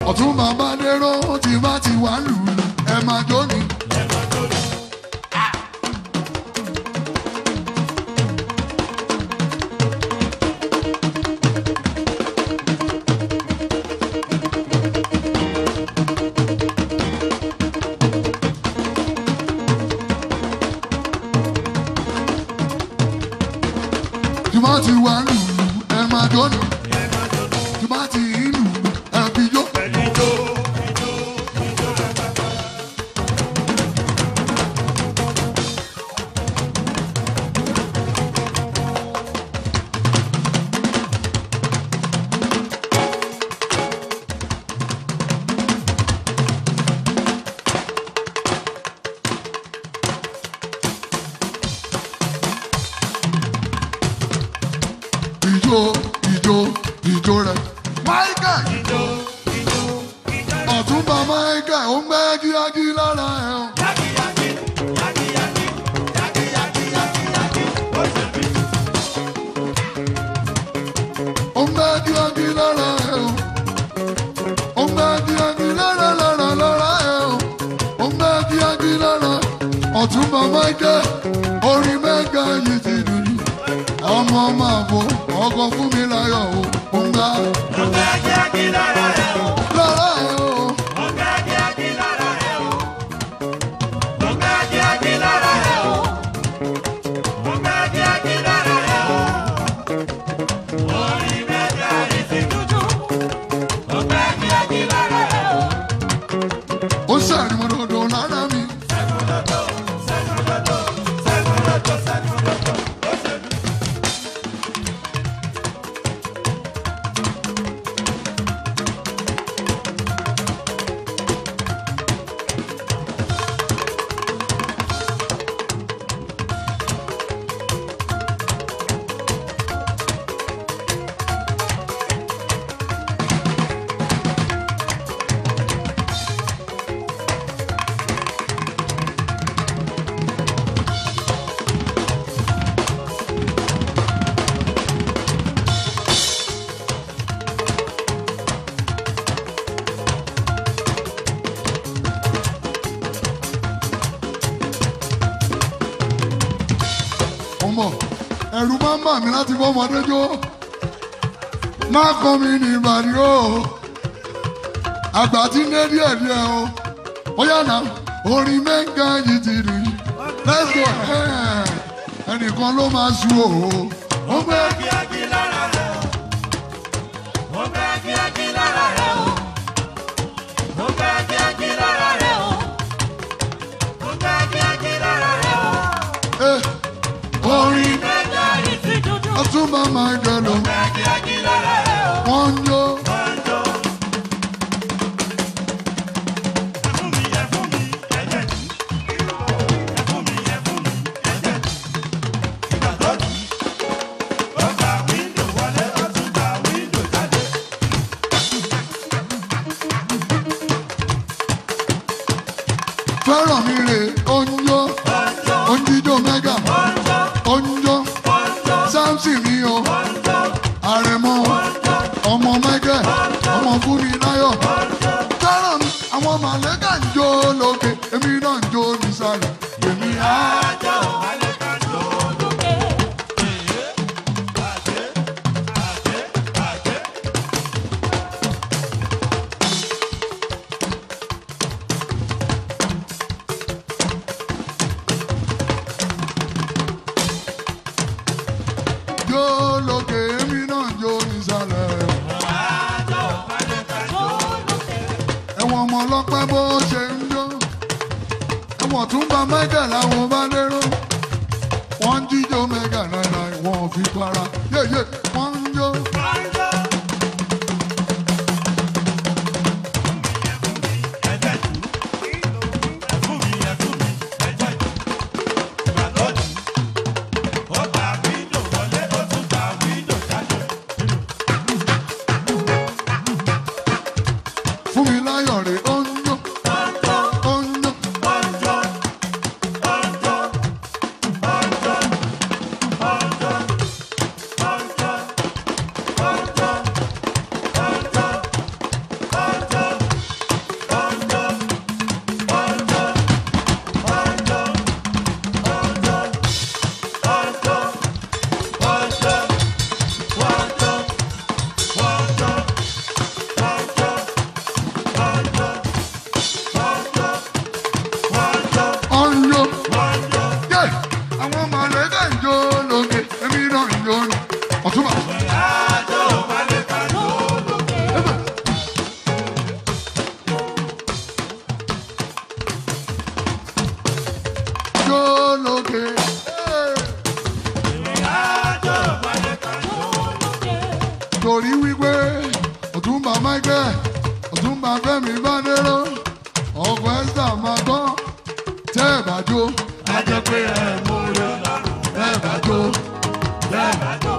ọ̀tún bàbá dérò tí bá ti wà lù ú ẹ máa jó ni. tí bá ti wà lù ú ẹ máa jó ni. tí bá ti lù ú ẹ fi jó. ìjó ìjó ìjó rẹ. Michael ọ̀túnba Michael ó ń gbẹ́ kíákí lára ẹ̀ o. ó ń gbẹ́ kíákí lára ẹ̀ o. ó ń gbẹ́ kíákí lára lára lára ẹ̀ o. ó ń gbẹ́ kíákí lára ọ̀túnba Michael orin mẹ́ga yìí ti dùn jù ọmọ máa bọ ọkọ fún mi láyọ̀ o ó ń gbá lára ẹ̀ o. ó sàrí mo dòdò lára mi. ọmọ ẹ̀rù máa ń bà mí láti fọ́ ọmọdé jó má kọ́ mi ní ìbàdí o àgbà tí ń dé díẹ̀ díẹ̀ o ó yànnà orin mẹ́ǹkà yìí ti rí let's go ẹ̀, ẹnìkan ló máa su o ó gbé ẹ̀, orin ọtúnba máa ń jẹ lọ wọ́n ń jó fẹ́ràn mi rè ó ń jó ó ń jíjó mẹ́gà ó ń jó samson ni o àrẹ̀mọ ọmọ mẹ́gẹ̀ ọmọ fúnni láyọ̀ fẹ́ràn mi àwọn màlẹ́kà ń jó lókè èmi náà ń jó nísàlẹ̀ èmi á. jó lókè èmi náà ń jó nísàlẹ̀. ẹ̀wọ̀n ọmọ ọlọ́pẹ́ bó ṣe ń jó ẹ̀wọ̀n tún bá michael àwọn bá lérò wọ́n ń jíjó mẹ́gà náírà wọ́n ò fi para yéyé wọ́n ń jó. fún mi láyọ̀ rè ó ń jó ó ń jó. ọ̀túnba fẹ́mi bá dérò ọkọ̀ ẹ́sà máa gbọ́ tẹ́ ẹ̀ bá jó a jẹ́ pé ẹ̀ mú rẹ̀ tẹ́ ẹ̀ bá jó tẹ́ ẹ̀ bá jó.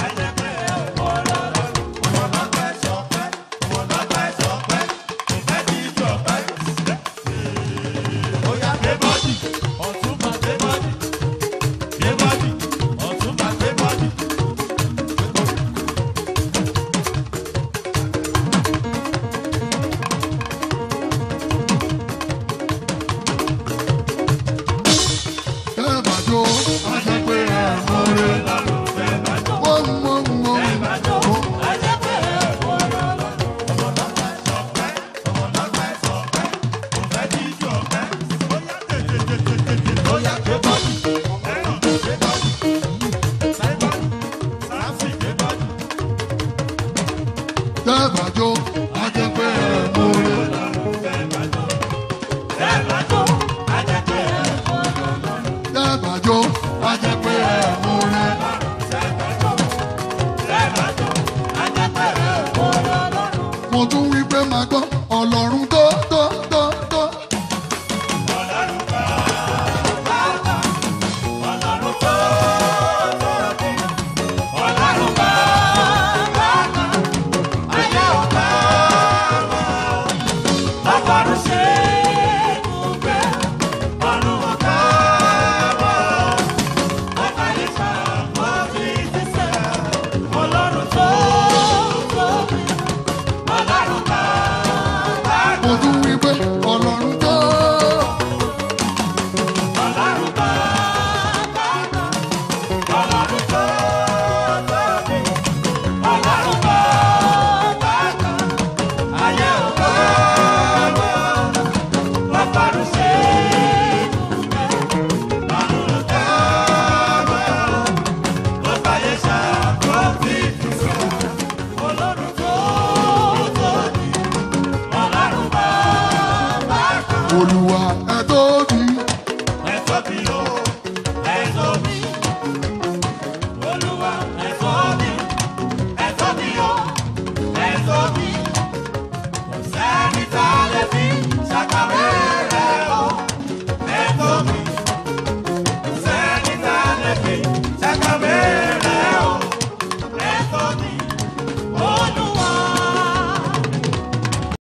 tẹ́ ẹ̀ bá jó a jẹ́ pé ẹ̀ mú rẹ̀ wọ́n mú mú mú. tẹ́ ẹ̀ bá jó a jẹ́ pé ẹ̀ mú rẹ̀. tẹ́ ẹ̀ bá jó a jẹ́ pé ẹ̀ mú rẹ̀. mo tún wí pé máa gbọ́ ọlọ́run tó tó tó